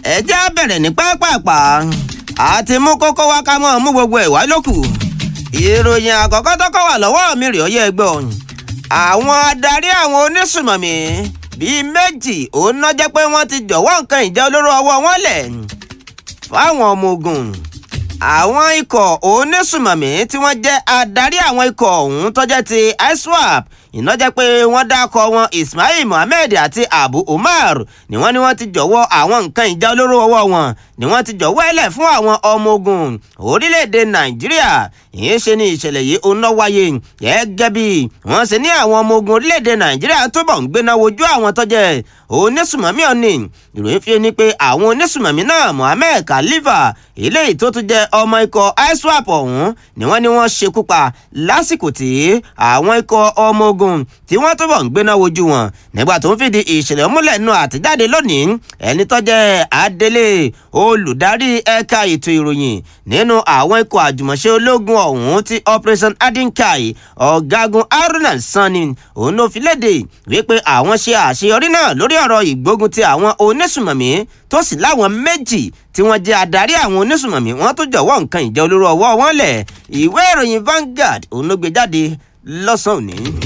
ẹ jẹ́ á bẹ̀rẹ̀ ní pápápá àti mú kókó wá ká mọ́ mú gbogbo ẹ̀ wá lókù ìròyìn àkọ́kọ́ tọ́kọ́ wà lọ́wọ́ mi rèé ọyẹ́ ẹgbẹ́ ọ̀hún àwọn adarí àwọn onísùmọ̀mí bíi méjì òun náà jẹ́ pé wọ́n ti jọ̀wọ́ nǹkan ìjà olóró ọwọ́ wọn lẹ̀ fáwọn ọmọ ogun àwọn ikọ̀ onísùmọ̀mí tí wọ́n jẹ́ adarí àwọn ikọ̀ ọ̀hún tó jẹ́ ti iswap iná jẹ́ pé wọ́n dákọ̀ wọn ismail mohammed àti abu umar ni wọ́n ní wọ́n ti jọ̀wọ́ àwọn nǹkan ìjà olóró ọwọ́ wọn ni wọ́n ti jọ̀wọ́ ẹlẹ̀ fún àwọn ọmọ ogun orílẹ̀-èdè nàìjíríà ìyẹn ṣe ni ìṣẹ̀lẹ̀ yìí ó ná wáyé gẹ́gẹ́ bí wọ́n ṣe ní àwọn ọmọ ogun orílẹ̀-èdè nàìjíríà túbọ̀ ń gbéná wojú àwọn tó jẹ́ onísùmọ̀mí ọ̀nì ìròyìn fi ni pé àwọn onísùmọ̀mí náà mohammed khalifa eléyìí tó tún jẹ́ ọmọ ikọ̀ iswap ọ̀hún ni wọ́n ní wọ́n ṣekú pa lásìkò tí àwọn ikọ̀ ọmọ ogun tí wọ́n túbọ̀ ń gbéná wojú wọn nígbà tó ń fìdí ìṣẹ̀lẹ̀ múlẹ̀ nù àtijáde lónìí ẹni tó jẹ́ adelé olùdarí ẹ̀ka ètò ìròyìn nínú àwọn ikọ̀ àjùmọ̀ṣe ológun ọ̀hún ti operation adinkai ọ̀gágun haruna sani òun ló fi léde wípé àwọn ṣe àṣeyọrí náà lórí ọ̀rọ̀ ìgbógun ti àwọn onísùmọ̀mí tó sì láwọn méjì tí wọ́n jẹ́ adarí àwọn onísùmọ̀mí wọ́n tó jọ̀wọ́ nǹkan ìjà olóró ọwọ́ wọn lẹ̀ ìwé ìròyìn Vanguard òun ló gbé jáde lọ́sàn-án òní.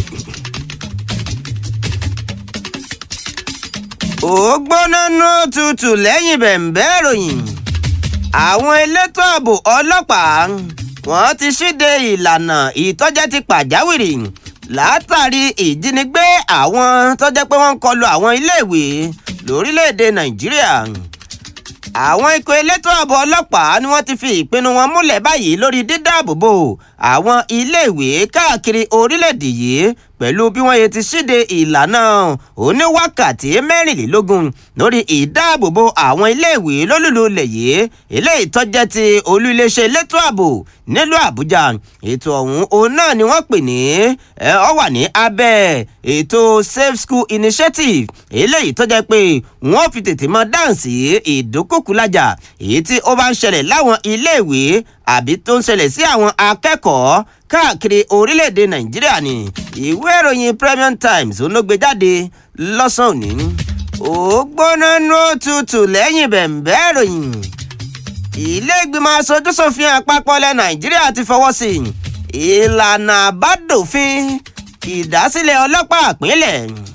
ó gbóná nú tutù lẹ́yìn bẹ̀m̀bẹ́ ìròyìn àwọn elétò ààbò ọlọ́pàá wọ́n ti ṣíde ìlànà ìtọ́jẹ́ ti pàjáwìrì látàrí ìjínigbé àwọn tó jẹ́ pé wọ́n ń kọlu àwọn iléèwé lórílẹ̀‐èdè nàìjíríà àwọn ikọ̀ elétò ààbò ọlọ́pàá ni wọ́n ti fi ìpinnu wọn múlẹ̀ báyìí lórí dídáàbòbò àwọn iléèwé káàkiri orílẹ̀‐èdè yìí pẹ̀lú bí wọ́n yẹ ti ṣíde ìlànà oníwákàtí mẹ́rìnlélógún lórí ìdáàbòbò àwọn iléèwé lólùlù ilẹ̀ yìí eléyìí tó jẹ́ ti olú iléeṣẹ́ elétò ààbò nílùú àbújá ètò ọ̀hún òun náà ni wọ́n pè ní ọ wà ní abẹ́ ètò safe school initiative eléyìí tó jẹ́ pé wọ́n fi tètè mọ dáǹsì ìdúkùkùlájà èyí tí ó bá ń ṣẹlẹ̀ láwọn iléèwé àbí tó ń ṣẹlẹ̀ sí àwọn akẹ́kọ̀ọ́ káàkiri orílẹ̀-èdè nàìjíríà ni ìwé ìròyìn premium times olóògbé jáde lọ́sàn-án òní ó gbóná nú òtútù lẹ́yìn bẹ̀m̀bẹ́ ìròyìn ilé ìgbìmọ̀ aṣojúṣòfin àpapọ̀ ilẹ̀ nàìjíríà ti fọwọ́ sí ìlànà àbádòfin ìdásílẹ̀ ọlọ́pàá ìpínlẹ̀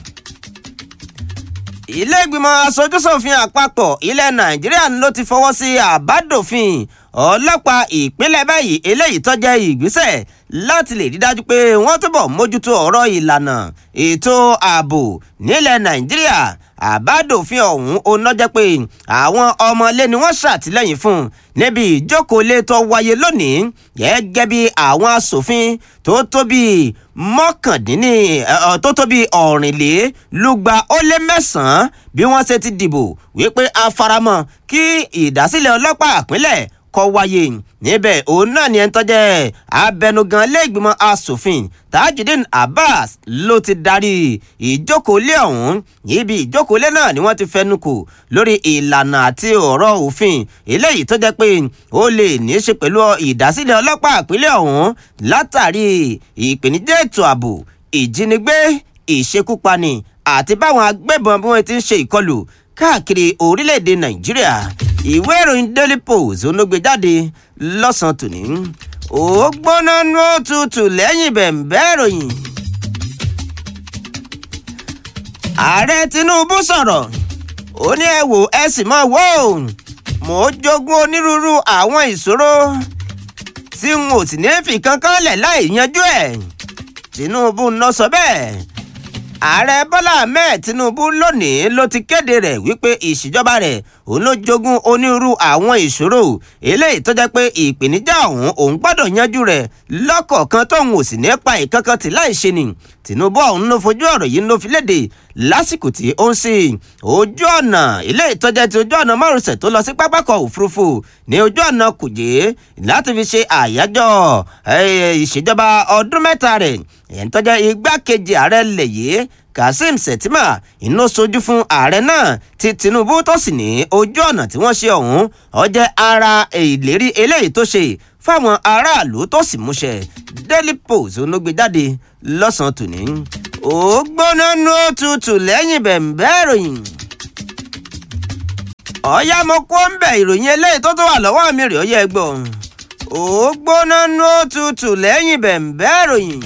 ilé ìgbìmọ̀ aṣojúṣòfin àpapọ̀ ilẹ̀ nàìjíríà ló ti fọwọ́ sí àbádòfin ọlọ́pàá ìpínlẹ̀ báyìí eléyìí tó jẹ́ ìgbésẹ̀ láti lè rí dájú pé wọ́n túbọ̀ mójútó ọ̀rọ̀ ìlànà ètò ààbò nílẹ̀ nàìjíríà àbádòfin ọ̀hún oná jẹ́ pé àwọn ọmọlé ni wọ́n ṣàtìlẹ́yìn fún níbi ìjókòólé tó wáyé lónìí gẹ́gẹ́ bí àwọn asòfin tó tó bí mọ́kàndínní tó tó bí ọ̀rìnlélúgba ó lé mẹ́sàn-án bí wọ́n ṣe ti dìbò wípé a faramọ́ kí ìdásílẹ̀ ọlọ́pàá ìpínlẹ̀ kọ́ wáyé níbẹ̀ òun náà ni ẹni tó jẹ́ abẹnugan lẹ́gbìmọ̀ asòfin tajudeen abbas ló ti darí ìjókòólé ọ̀hún níbi ìjókòólé náà ni wọ́n ti fẹnu kò lórí ìlànà àti ọ̀rọ̀ òfin eléyìí tó jẹ́ pé ó lè ní í ṣe pẹ̀lú ìdásílẹ̀ ọlọ́pàá ìpínlẹ̀ ọ̀hún látàrí ìpèníjà ètò ààbò ìjínigbé ìṣekúpani àti báwọn agbébọn bí wọ́n ti ń ṣe ìkọlù káàkiri orílẹ̀-èdè nàìjíríà ìwé ìròyìn daily post onógbè jáde lọ́sàn-án tòní ó gbóná nú òtútù lẹ́yìn bẹ̀m̀bẹ́ ìròyìn. ààrẹ tinubu sọ̀rọ̀ ó ní ẹ wò ẹ sì mọ̀ wò ó mò ń jogún onírúurú àwọn ìṣòro tí n ò sì ní fi kankan lẹ̀ láì yanjú ẹ̀ tinubu ń lọ sọ bẹ́ẹ̀ ààrẹ bọ́lá ahmed tinubu lónìí ló ti kéde rẹ̀ wípé ìṣèjọba rẹ̀ òun ló jogún onírúurú àwọn ìṣòro eléyìí tó jẹ́ pé ìpèníjà ọ̀hún òun gbọ́dọ̀ yanjú rẹ̀ lọ́kọ̀ọ̀kan tóun ò sì ní pa ìkankan tì láì ṣe ni tinubu ọ̀hún ló fojú ọ̀rọ̀ yìí ló fi léde lásìkò tí ó ń sìn ojú ọ̀nà ilé ìtọ́jà ti ojú ọ̀nà márosẹ̀ tó lọ sí pápákọ̀ òfurufú ní ojú ọ̀nà kùjé láti fi ṣe àyájọ́ ìṣèjọba ọdún mẹ́ta rẹ̀ ẹ̀yìn tọ́jà igbákejì ààrẹ lẹ̀ yìí kazeem shettima iná sojú fún ààrẹ náà tí tinubu tó sì ní ojú ọ̀nà tí wọ́n ṣe ọ̀hún ó jẹ́ ara ìlérí eléyìí tó ṣe fáwọn aráàlú tó sì múṣẹ daily post onógbè jáde lọ́sàn-án tòní ó gbóná nú òtútù lẹ́yìn bẹ̀m̀bẹ́ ìròyìn ọ̀yá mo kó ń bẹ̀ ìròyìn eléyìí tó tó wà lọ́wọ́ mi rè ó yẹ gbọ́ ó gbóná ní ó tutù lẹ́yìn bẹ̀m̀bẹ́ ìròyìn.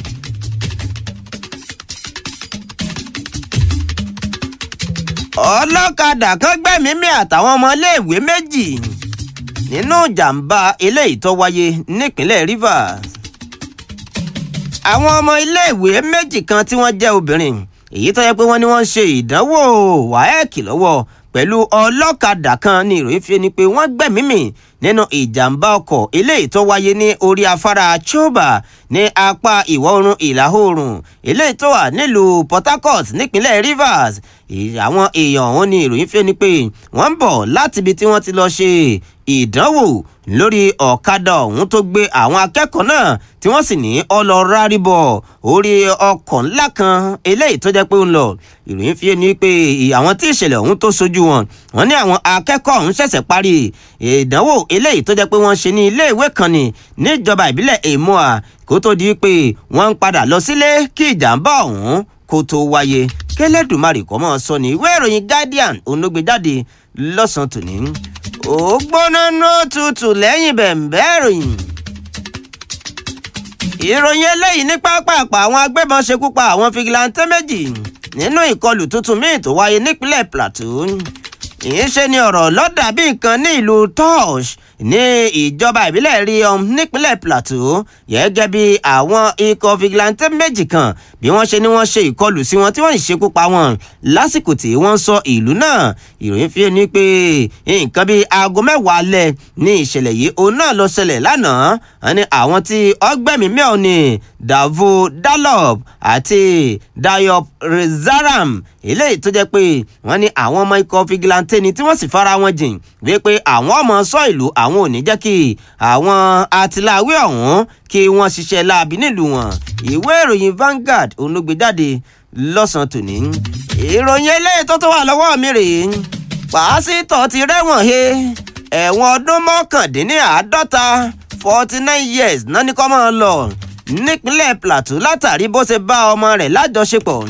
ọlọ́kadà kan gbẹ̀mímì àtàwọn ọmọléèwé méjì nínú ìjàmbá eléyìí tó wáyé nípínlẹ̀ Rivers. àwọn ọmọ iléèwé méjì kan tí wọ́n jẹ́ obìnrin èyí tó yẹ pé wọ́n ní wọ́n ń ṣe ìdánwò wáẹ́ẹ̀kì lọ́wọ́ pẹ̀lú ọlọ́kadà kan ní ìròyìn fi ni pé wọ́n gbẹ̀mímì nínú ìjàmbá ọkọ̀ eléyìí tó wáyé ní orí afárá Choba ní apá ìwọ̀ oòrùn ìlà oòrùn eléyìí tó wà nílùú Port Harcourt nípínlẹ̀ Rivers àwọn èèyàn ọ̀hún ní ìròyìn fi ni pé wọ́n ń bọ̀ láti ibi tí wọ́n ti lọ ṣe ìdánwò lórí ọ̀kadà ọ̀hún tó gbé àwọn akẹ́kọ̀ọ́ náà tí wọ́n sì ní ọlọ́rárìbọ̀ orí ọkọ̀ ńlá kan eléyìí tó jẹ́ pé ń lọ ìròyìn fi ni pé àwọn tí ìṣẹ̀lẹ̀ ọ̀hún tó sojú wọn wọ́n ní àwọn akẹ́kọ̀ọ́ ọ̀hún ṣẹ̀ṣẹ̀ parí ìdánwò eléyìí tó jẹ́ pé wọ́n ṣe ní iléèwé kan ní níjọba ìbílẹ̀ èmọ́à kó tó di pé wọ́n ń padà lọ sílé kí ìjàmbá ọ̀hún kó tó wáyé kẹlẹ́dùmarè kọ́ mọ́ sọ ní ìwé ìròyìn Guardian onógbèjáde lọ́sàn-án tòní ó gbóná ní òtútù lẹ́yìn bẹ̀m̀bẹ́ ìròyìn. ìròyìn eléyìí ní pápápá àwọn agbébọn ṣekú pa àwọn fìgìláńtẹ́ méjì nínú ìkọlù tuntun míì tó wáyé nípínlẹ̀ Plateau ìyẹn ni ọ̀rọ̀ lọ́dà bí nǹkan ní ìlú tosh ní ìjọba ìbílẹ̀ Riom nípínlẹ̀ Plateau gẹ́gẹ́ bí àwọn ikọ̀ fìgìláńtẹ́ méjì kan bí wọ́n ṣe ní wọ́n ṣe ìkọlù sí wọn tí wọ́n ṣekú pa wọn lásìkò tí wọ́n sọ ìlú náà ìròyìn fi ní pé nǹkan bíi aago mẹ́wàá alẹ́ ní ìṣẹ̀lẹ̀ yìí òun náà lọ ṣẹlẹ̀ lánàá ní àwọn tí ọgbẹ́mí mẹ́ọ̀ ní Davo Dalop àti Dayop Rezaram eléyìí tó jẹ́ pé wọ́n ní àwọn ọmọ ikọ̀ fìgìláńtẹ́ ni tí wọ́n sì fara wọn jìn wípé àwọn ọmọ sọ ìlú àwọn ò ní jẹ́ kí àwọn atiláwé ọ̀hún kí wọ́n ṣiṣẹ́ láabi nílùú wọn ìwé ìròyìn Vanguard olùgbéjáde lọ́sàn-án tòní. ìròyìn eléyìí tó tó wà lọ́wọ́ mi rèé pàásítọ̀ ti rẹ́wọ̀n he ẹ̀wọ̀n ọdún mọ́kàndínláàádọ́ta forty nine years náà ní kó máa lọ nípínlẹ̀ Plateau látàrí bó ṣe bá ọmọ rẹ̀ lájọṣepọ̀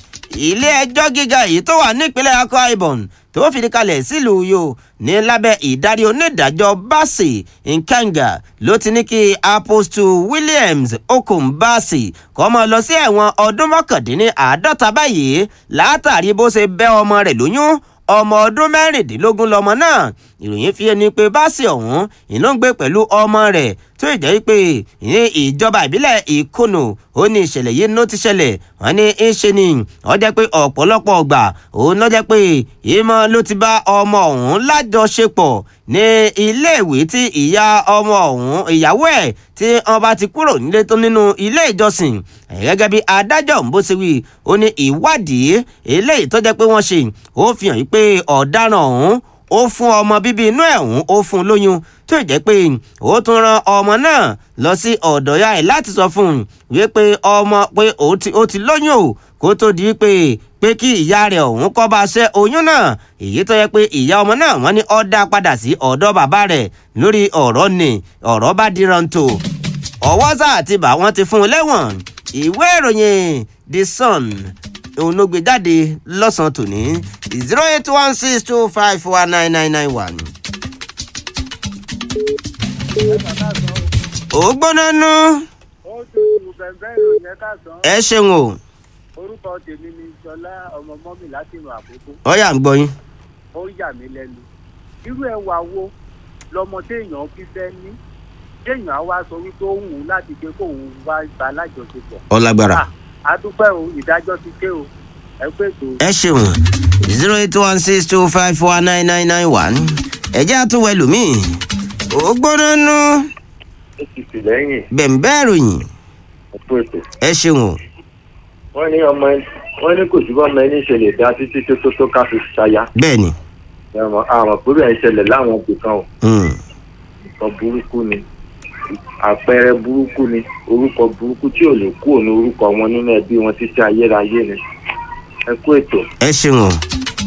ilé ẹjọ́ gíga yìí tó wà nípínlẹ̀ Akwa Ibom tó fìdí kalẹ̀ sílùú Uyo ní lábẹ́ ìdarí onídàájọ́ Bassey Nkanga ló ti ní kí Apostle Williams Okun Bassey kó máa lọ sí ẹ̀wọ̀n ọdún mọ́kàndínláàádọ́ta báyìí látàrí bó ṣe bẹ́ ọmọ rẹ̀ lóyún ọmọ ọdún mẹ́rìndínlógún lọmọ náà ìròyìn fi ẹni pé Bassey ọ̀hún iná ń gbé pẹ̀lú ọmọ rẹ̀ tó ìjẹ́ pé ní ìjọba ìbílẹ̀ ìkùnù ó ní ìṣẹ̀lẹ̀ yìí ló ti ṣẹlẹ̀ wọ́n ní í ṣe ni ó jẹ́ pé ọ̀pọ̀lọpọ̀ ọgbà òun ló jẹ́ pé ìmọ̀ ló ti bá ọmọ ọ̀hún lájọṣepọ̀ ní iléèwé tí ìyá ọmọ ọ̀hún ìyàwó ẹ̀ tí wọ́n bá ti kúrò nílé tó nínú ilé ìjọsìn gẹ́gẹ́ bí adájọ́ ń bó ṣe wí ó ní ìwádìí eléyìí tó jẹ́ pé wọ́n ṣe ó fi hàn pé ọ̀daràn ọ̀hún ó fún ọmọ bíbí inú ẹ̀ ọ̀hún ó fún un lóyún tó jẹ́ pé ó tún ran ọmọ náà lọ sí ọ̀dọ̀ ya ẹ̀ láti sọ fún un wípé ọmọ pé ó ti lóyún o kó tó di pé pé kí ìyá rẹ̀ ọ̀hún kọ́ bá ṣẹ́ oyún náà èyí tó yẹ pé ìyá ọmọ náà wọ́n ní ó dá padà sí ọ̀dọ̀ bàbá rẹ̀ lórí ọ̀rọ̀ ni ọ̀rọ̀ bá diran tó ọwọ́ sá àti bà wọ́n ti fún un lẹ́wọ̀n ìwé ìròyìn The Sun òun ló gbé jáde lọ́sàn-án tòní zero eight one six two five four nine nine nine one. ó gbóná nú. ó tutù bẹ̀bẹ̀ ìròyìn ẹ̀ka sàn. ẹ ṣeun o orúkọ tèmi ni sọlá ọmọ mọ́mì láti ìrìn àkókò ọyà ń gbọ́ yín. ó yà mí lẹ́nu irú ẹwà wo lọmọ téèyàn fi fẹ́ ní téèyàn á wá sọ wípé ó wù ú láti pé kóun wá gba alájọṣepọ̀. ọlágbára. Ah, a dúpẹ́ o ìdájọ́ ti ké o ẹ pé tó. ẹ ṣeun zero eight one six two five four nine nine nine one ẹjẹ́ àtúwọ̀ ẹlòmíì ó gbóná nú apc lẹ́yìn bẹ̀m̀bẹ́ ìròyìn ọ̀pọ̀ ètò ẹ ṣeun o wọ́n ní ọmọ wọ́n ní kò sí bọ́mọ ẹni ṣẹlẹ̀ dá títí tó tó tó ká fi ṣaya bẹ́ẹ̀ ni àmọ́ àmọ́ pé bẹ́ẹ̀ ṣẹlẹ̀ láwọn òbí kan ò mm, nǹkan burúkú ni àpẹẹrẹ burúkú ni orúkọ burúkú tí ò lè kú òní orúkọ wọn nínú ẹbí wọn títí ayérayé ni ẹ kú ètò. ẹ ṣeun o.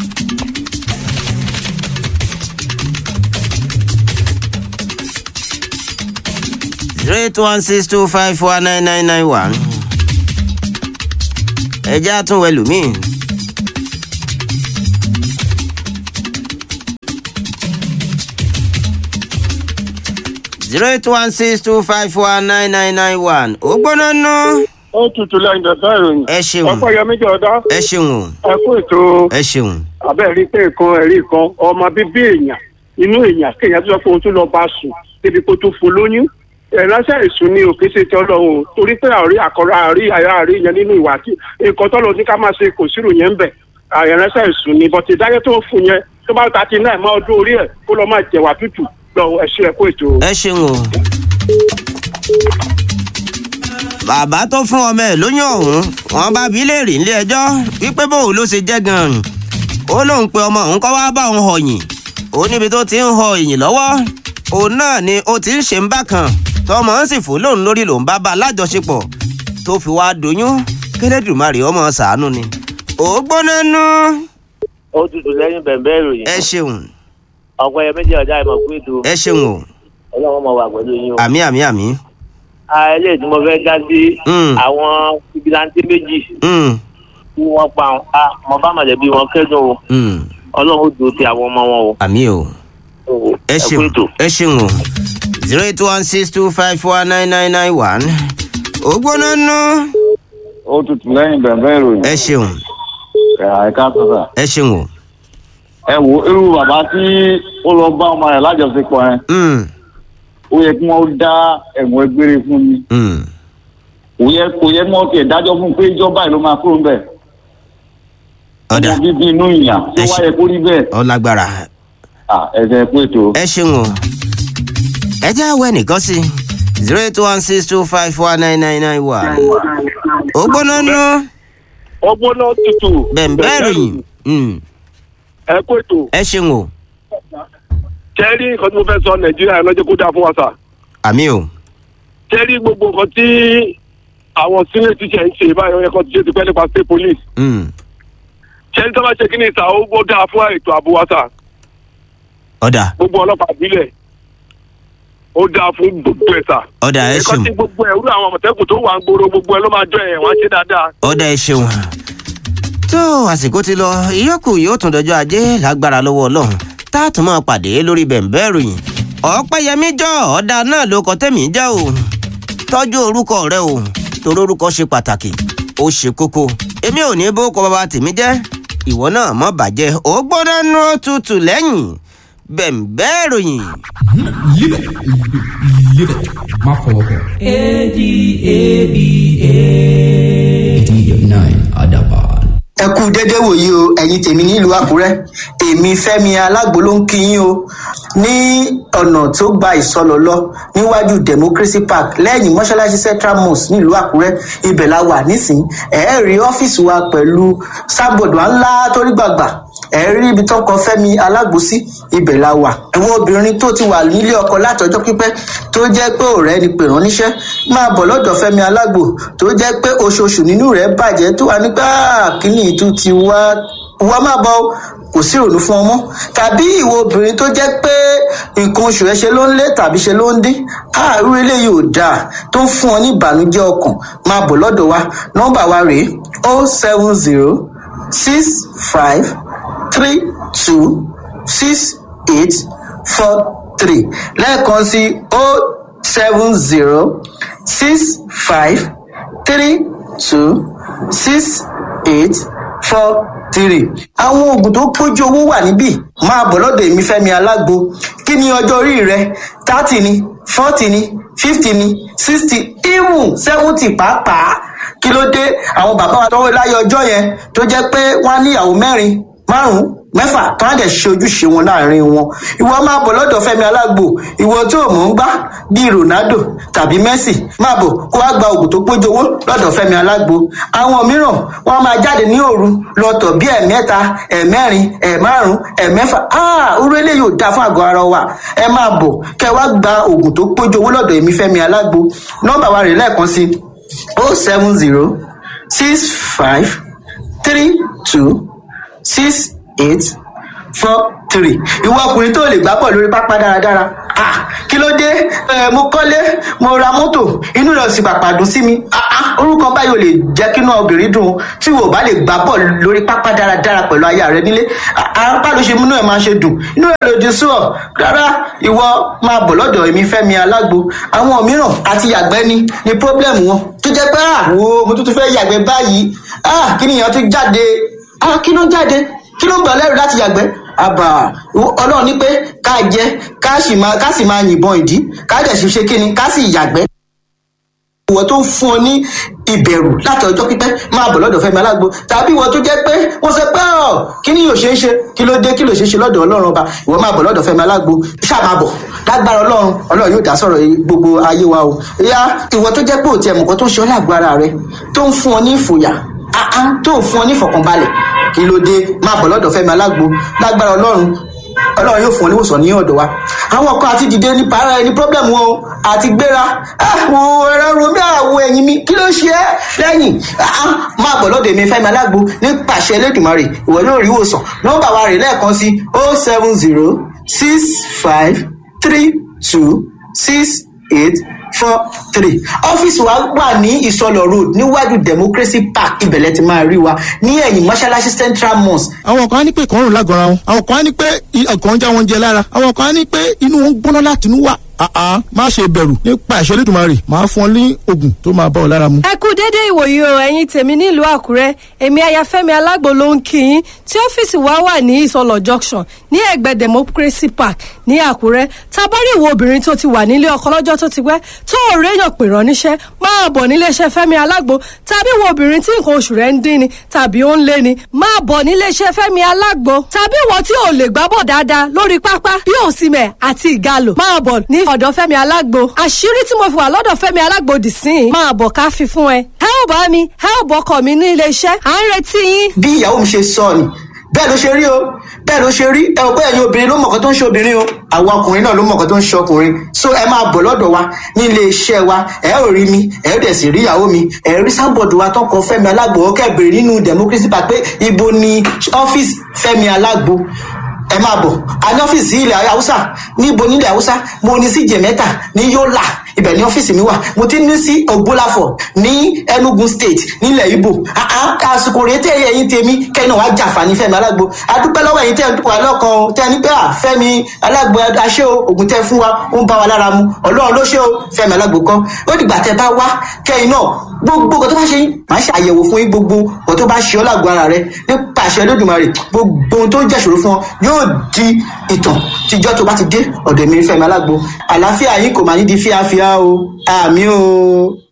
zero eight one six two five four nine nine nine one ẹjẹ́ àtúnwò ẹlòmíì zero eight one six two five one nine nine nine one ó gbóná nú ó tutù lẹ́yìn bẹ̀bẹ̀ ìròyìn. ẹ ṣeun ọ̀pọ̀ yẹmí jọ̀dá ẹ ṣeun o ẹ kú ètò ẹ ṣeun abẹ́rẹ́ pé kan ẹ̀rí kan ọmọ bíbí èèyàn inú èèyàn kéèyàn tó sọ pé òun tún lọ bá sùn débi kó tó fún lóyún ìránṣẹ́ ìsùn ni òkè ṣe tọ́ lọ́hùn torí pé àrí àkọ́rọ́ àrí àyà àrí yẹn nínú ìwà tí nǹkan tọ́lọ́ ní ká máa ṣe kò sírò yẹn ń bẹ̀ ìránṣẹ́ ìsùn ni bọ̀tì ìdájọ́ tó ń fún yẹn tó bá ta ti náà mọ́ ọdún orí ẹ̀ kó lọ máa jẹ̀wà tútù lọ ẹ̀ṣẹ̀ ẹ̀kọ́ ètò. ẹ ṣeun o. bàbá tó fún ọmọ ẹ lóyún ọ̀hún wọn bá bí léèrè nílé ẹjọ́ wípé bóun ló ṣe jẹ́ gan-an ó lóun pe ọmọ òun kọ́ wá bá òun họ̀yìn ó níbi tó ti ń họ ìyìn lọ́wọ́ òun náà ni ó ti ń ṣe ń bá kan tọmọ ń sì fún lóun lórí lòun bá bá a lájọṣepọ̀ tó fi wá doyún kélédùmarè ọmọ ṣàánú ni ó gbóná nú ó tutù lẹ́yìn bẹ̀m̀bẹ́ ìròyìn ẹ ṣeun ọ̀pọ̀ ẹ̀yẹ méjì ọ̀dà ìmọ̀ fún ètò ẹ ṣeun o ọlọ́run mọ̀ wà pẹ̀lú yín o. àmì àmì àmì eléyìí tí mo fẹ́ dá sí Mm. àwọn fìgìláńtì méjì Mm, tí wọ́n pa àwọn a mo bá mọ̀lẹ́bí wọn kẹ́dùn o mm, ọlọ́run ó dùn ti àwọn ọmọ wọn o. àmì o. o. ẹ kú ṣeun ètò. ẹ ṣeun o zero eight one six two five four nine nine nine one ó gbóná nú ó tutù lẹ́yìn bẹ̀rẹ̀ ìròyìn ẹ ṣeun ẹ̀ka sọ̀tà. ẹ ṣeun o ẹ wo irú bàbá tí ó lọ bá ọmọ rẹ̀ lájọṣepọ̀ yẹn Mm, ó yẹ kí wọ́n dá ẹ̀wọ̀n ẹgbére fún mi mm. kò yẹ kò yẹ kí wọ́n tiẹ̀ dájọ́ fún pé ìjọba ìlú máa kúrò ńbẹ̀ ọ̀dà ọmọ bíbí inú ìyàn tó Ẹ ṣe- wáyé kó rí bẹ́ẹ̀ ọ̀làgbàrà à ẹ̀sẹ̀ pé ètò ẹ ṣeun o ẹ jẹ́ àwọ̀ ẹnìkan sí zero eight one six two five four nine nine nine one ó gbóná nú ọgbọ́n náà tutù. bẹ̀m̀bẹ́ ìròyìn Mm, ẹ kú ètò ẹ ṣeun o kẹ́rí nǹkan tí mo fẹ́ sọ nàìjíríà lọ́jọ́ kó dáa fún wa sà. àmì o kẹ́rí gbogbo nǹkan tí àwọn senior teacher ń ṣe báyọ̀ yẹ kó ti ṣe ti pẹ́ nípa state police. Mm, kẹ́rí tó bá ṣe kí ni ìta ó gbó dáa fún ètò ààbò wa sà. ọ̀dà gbogbo ọlọ́pàá ìbílẹ̀ ó dáa fún gbogbo ẹ̀ sà. ọ̀dà ẹ ẹ̀kọ́ ṣeun tí gbogbo ẹ̀ rú àwọn àmọ̀tẹ́kùn tó wà ń gbòòrò gbogbo ẹ̀ ló máa jọ ẹ̀ wọ́n á ṣe dáadáa. ọ̀dà ẹ ṣeun tó àsìkò ti lọ ìyókù yóò tún dọjọ́ ajé lágbára lọ́wọ́ ọlọ́run tá a tún máa pàdé lórí bẹ̀ǹbẹ́ ìròyìn ọ̀pẹ́yẹmí jọ ọ̀dà náà ló kọ tẹ́mi jẹ́ o tọ́jú orúkọ rẹ o torí orúkọ ṣe pàtàkì ó ṣe kókó èmi ò ní bó kọ bàbá tèmi jẹ́ ìwọ náà mọ́ bàjẹ́ ó gbọ́dọ̀ nú tutù lẹ́yìn bẹ̀ǹbẹ́ ìròyìn. Live it. Live it. Má fọwọ́ kàn. ADABA. 89 Adaban. ẹ kú déédéé wòyí o ẹ̀yin tèmi nílùú àkúrẹ́ èmi fẹ́mi alágbo ló ń kí yín o ní ọ̀nà tó gba ìsọlọ lọ níwájú democracy park lẹ́yìn mọ́ṣáláṣí central mosque nílùú àkúrẹ́ ibẹ̀ la wà nísìnyí ẹ̀ rí ọ́fíìsì wa pẹ̀lú sábọ̀dù ńlá torí gbàgbà ẹ rí ibi tó kọ fẹmi alágbo sí ibẹ̀ la wà àwọn obìnrin tó ti wà nílé ọkọ látọjọ́ pípẹ́ tó jẹ́ pé ọ̀rẹ́ ni pè rán níṣẹ́ máa bọ̀ lọ́dọ̀ fẹmi alágbo tó jẹ́ pé oṣooṣù nínú rẹ̀ bàjẹ́ tó wà nígbà kíní ìtú ti wá wá má bọ̀ o, kò sí ìrònú fún ọmọ tàbí ìwọ obìnrin tó jẹ́ pé nǹkan oṣù ẹ ṣe ló ń lé tàbí ṣe ló ń dín àárú eléyìí ò dáa tó ń fún ọ ní ìbànújẹ́ ọkàn máa bọ̀ lọ́dọ̀ wa nọ́mbà wa rèé o seven zero six five three two six eight four three lẹ́ẹ̀kan sí o seven zero six five three two six eight four three. àwọn oògùn tó pójú owó wà níbí máa bọ̀ lọ́dọ̀ èmi fẹ́mi alágbo kí ni ọjọ́ orí rẹ thirty ni forty ni fifty ni sixty even seventy pàápàá kí ló dé àwọn bàbá wa tọwọ́ láyé ọjọ́ yẹn tó jẹ́ pé wọ́n á níyàwó mẹ́rin márùn mẹ́fà tó á dẹ̀ ṣe ojúṣe wọn láàrin wọn ìwọ máa bọ̀ lọ́dọ̀ fẹ́mi alágbo ìwọ tó mọ̀ ń gbá bíi ronaldo tàbí messi máa bọ̀ kó wá gba oògùn tó pójú owó lọ́dọ̀ fẹ́mi alágbo àwọn mìíràn wọ́n á máa jáde ní òru lọ́tọ̀ bíi ẹ̀mẹ́ta ẹ̀mẹ́rin ẹ̀márùn ẹ̀mẹ́fà áà orú eléyìí ò dáa fún àgọ́ ara wa ẹ máa bọ̀ kẹ́ wá gba oògùn tó pójú owó lọ́dọ̀ èmi fẹ́mi alágbo nọ́mbà wa rè lẹ́ẹ̀kan sí o seven zero six five three two six eight four three ìwọ ọkùnrin tó lè gbá bọ̀ lórí pápá dáradára Ah, kí ló dé Eh, mo kọ́lé mo ra mọ́tò inú rẹ̀ sì pàpà dùn sí mi Ah, ah, orúkọ báyìí ò lè jẹ́ kínú obìnrin dùn o. tí wò bá lè gbá bọ̀ lórí pápá dáradára pẹ̀lú aya rẹ nílé apá ló ṣe múnú ẹ̀ máa ṣe dùn inú ẹ̀ lòdì sí ọ rárá ìwọ máa bọ̀ lọ́dọ̀ èmi fẹ́mi alágbo àwọn mìíràn àti yàgbẹ́ ni ni pọ́blẹ́mù wọn tó jẹ́ pé àwo mo tún tún fẹ́ yàgbẹ́ báyìí ah, kí nìyẹn tún jáde ah, kí ló ń jáde kí ló ń gbà lẹ́rù láti yàgbẹ́ àbà ọlọ́run ní pé ká jẹ ká sì máa ká sì máa yìnbọn ìdí ká dẹ̀ sì ṣe kíni ká sì yàgbẹ́. ìwọ tó ń fún ọ ní ìbẹ̀rù láti ọjọ́ pípẹ́ máa bọ̀ lọ́dọ̀ fẹ́mi alágbo tàbí ìwọ tó jẹ́ pé wọ́n sọ pé ọ̀ kí ni yóò ṣe é ṣe kí ló dé kí ló ṣe é ṣe lọ́dọ̀ ọlọ́run ọba ìwọ máa bọ̀ lọ́dọ̀ fẹ́mi alágbo ṣáà máa bọ̀ lágbára ọlọ́run ọlọ́run yóò dá sọ̀rọ̀ gbogbo ayé wa o ìyá ìwọ tó jẹ́ pé òtí ẹ̀mùkọ́ tó ń ṣe ọ́ lágbo ara rẹ tó ń fún ọ ní ìfòyà áá tó ń fún ọ ní ìfọ̀kànbalẹ̀ kí ló dé máa bọ̀ lọ́dọ̀ fẹ́mi alágbo lágbára ọlọ́run ọlọ́run yóò fún ọ níwòsàn ní ọ̀dọ̀ wa àwọn kan àti dìde ní para ẹni pọ́blẹ́mù wọn o àti gbéra àwọn ẹ̀rọ romi àwọ̀ ẹ̀yìn mi kí ló ṣe é lẹ́yìn máa bọ̀ lọ́dọ̀ èmi fẹ́mi alágbo ní pàṣẹ elédùnmarè ìwọ yóò rí ìwòsàn nọ́mbà wa rè lẹ́ẹ̀kan sí o seven zero six five three two six eight four three ọ́fíìsì wa wà ní ìsọlọ road níwájú democracy park ibẹ̀lẹ̀ ti máa rí wa ní ẹ̀yìn mọ́ṣáláṣí central mosque àwọn kan á ní pé ìkọrùn lágọ̀ọ́ra wọn àwọn kan á ní pé ọkàn ń já wọn jẹ lára àwọn kan á ní pé inú wọn ń gbóná láti inú wà àá má ṣe bẹ̀rù nípa ìṣẹ́ lẹ́dùnmarè máa fún ọ ní oògùn tó máa bá ọ lára mu. ẹ kú dédé ìwòyí o ẹ̀yin tèmi nílùú àkúrẹ́ èmi ayafẹ́mi alágbo ló ń kí yín tí ọ́fíìsì wa wà ní ìsọlọ̀ junction ní ẹ̀gbẹ́ democracy park ní àkúrẹ́ tabari ìwọ obìnrin tó ti wà nílé ọkọ lọ́jọ́ tó ti pẹ́ tó ò réyàn pè rán níṣẹ́ máa bọ̀ níléeṣẹ́ fẹ́mi alágbo tàbí ìwọ obìnrin tí nǹkan oṣù rẹ̀ ń dín ni tàbí ó ń lé ni máa bọ̀ níléeṣẹ́ fẹ́mi alágbo tàbí ìwọ tí ò lè gbábọ̀ dáadáa lórí pápá bí òsìmẹ̀ àti ìgalò máa bọ̀ ní ọ̀dọ̀ fẹ́mi alágbo àṣírí tí mo fi wà lọ́dọ̀ fẹ́mi alágbo dì sí i máa bọ̀ ká fi fún ẹ ẹ ò bá mi ẹ ò bọkọ mi ní iléeṣẹ́ à ń retí yín. bí ìyàwó mi ṣe sọ ni bẹ́ẹ̀ ló ṣe rí o bẹ́ẹ̀ ló ṣe rí ẹ ò pé ẹ̀yin obìnrin ló mọ̀ọ́kọ́ tó ń ṣe obìnrin o àwọn ọkùnrin náà ló mọ̀ọ́kọ́ tó ń ṣe ọkùnrin so ẹ máa bọ̀ lọ́dọ̀ wa ní ilé iṣẹ́ wa ẹ ò rí mi ẹ ò dẹ̀ sì rí ìyàwó mi ẹ rí sábọ̀dù wa tó kọ fẹ́mi alágbo ọkẹ́ bèrè nínú democracy park pé ibo ni ọ́fíìsì fẹ́mi alágbo ẹ máa bọ̀ a ní ọ́fíìsì ilẹ̀ haúsá níbo nílẹ̀ haúsá mo ní sí jẹ̀mẹ́ta ní yọ́là ibẹ̀ ní ọ́fíìsì mi wà mo ti ní sí ògbólàfọ̀ ní enugu state nílẹ̀ ibo àsìkò rèé tẹ́ ẹ̀yìn tèmi kẹ́ni wàá jàǹfààní fẹ́mi alágbo adúpẹ́ lọ́wọ́ ẹ̀yìn tẹ́ ẹ̀ ń dúpọ̀ alọ́kan o tẹ́ ẹ ní pé à fẹ́mi alágbo aṣẹ́ o ògùn tẹ́ fún wa ó ń bá wa lára mu ọlọ́run ló ṣe o fẹ́mi alágbo kọ́ ó dìgbà tẹ́ bá wá kẹ́yìn náà gbogbo nǹkan tó bá ṣe yín máa ṣe àyẹ̀wò fún yín gbogbo nǹkan tó bá ṣe ọ́ lágbo ara rẹ nípa àṣẹ lódùmarè gbogbo ohun tó ń jẹ́ṣòro fún ọ yóò di ìtàn tíjọ́ tó bá ti dé ọ̀dọ̀ mi fẹ́mi alágbo àlàáfíà yín kò máa ní di fíafíà o àmì o.